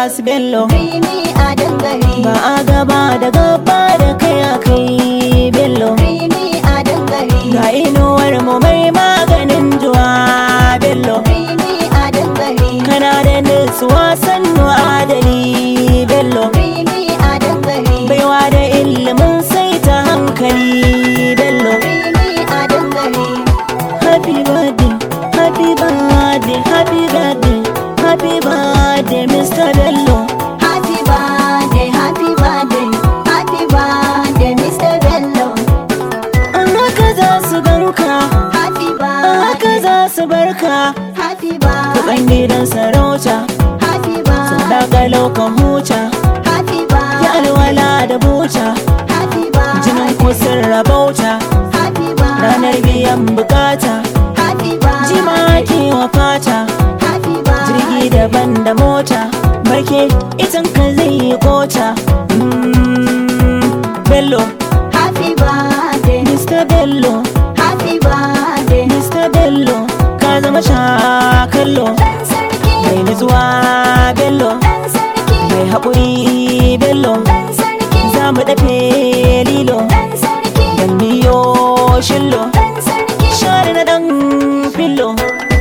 su bello Rimi a dangare ba a gaba da gaba da kai a kai bello Rimi a dangare ga inuwar mu mai maganin juwa bello Rimi a dangare kana da nutsuwa sannu adali bello Rimi a dangare baiwa da ilimin sai ta hankali bello Rimi a dangare happy birthday happy birthday happy birthday happy birthday mr bello Happy birthday, happy birthday, happy birthday, Mr. Bello. an haka za su ganka Happy an haka birthday, za su barka happy kuɗin birthday, gidan sarauta happy sun birthday, dakalo kan huta happy ya birthday, alwala da buta happy jinin birthday, kusan rabauta happy ranar birthday, biyan bukata happy jima birthday, ke wa fata happy jirgi birthday, daban da mota barke itin ka zai yi kota Mm, bello happy birthday, mr bello happy birthday. mr bello ka zama shakallo Dan sarki, mai nutsuwa bello dan sarki, mai haƙuri bello dan sarki, za mu dafe lilo dan sarki, dan miyo shillo dan sarki. share na dan fillo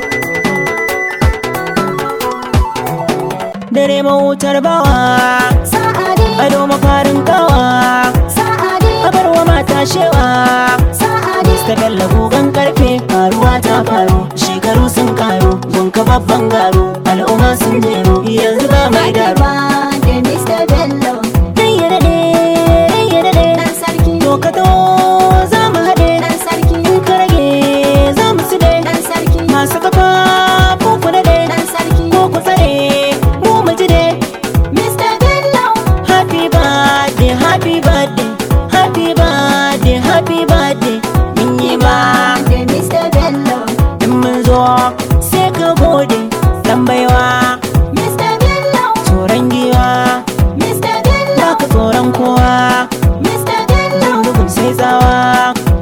dare mawutar bawa Sa'adi, ado mafarin kawa sa'adi, abarwa mata shewa sa'adi. ta bella gugan karfe faruwa ta faru shekaru sun karu gunka babban garu al'umma sun jeru yanzu ba mai daru birthday, Mr. Bello. dai ya dade dai ya dade Dan sarki, to ka to za mu haɗe dan sarki, in ka rage za mu su dai dan sarki, masu kafa ko ku daɗe dan sarki. ko ku tsare mu mu ji dai Mr. Bello, happy birthday happy birthday happy birthday happy birthday mun yi ma birthday, Mr. Bello. in mun zo sai ka gode dan baiwa Mr. Bello, tsoron giwa Mr. Bello, ba ka tsoron kowa Mr. Bello, jan bugun sai tsawa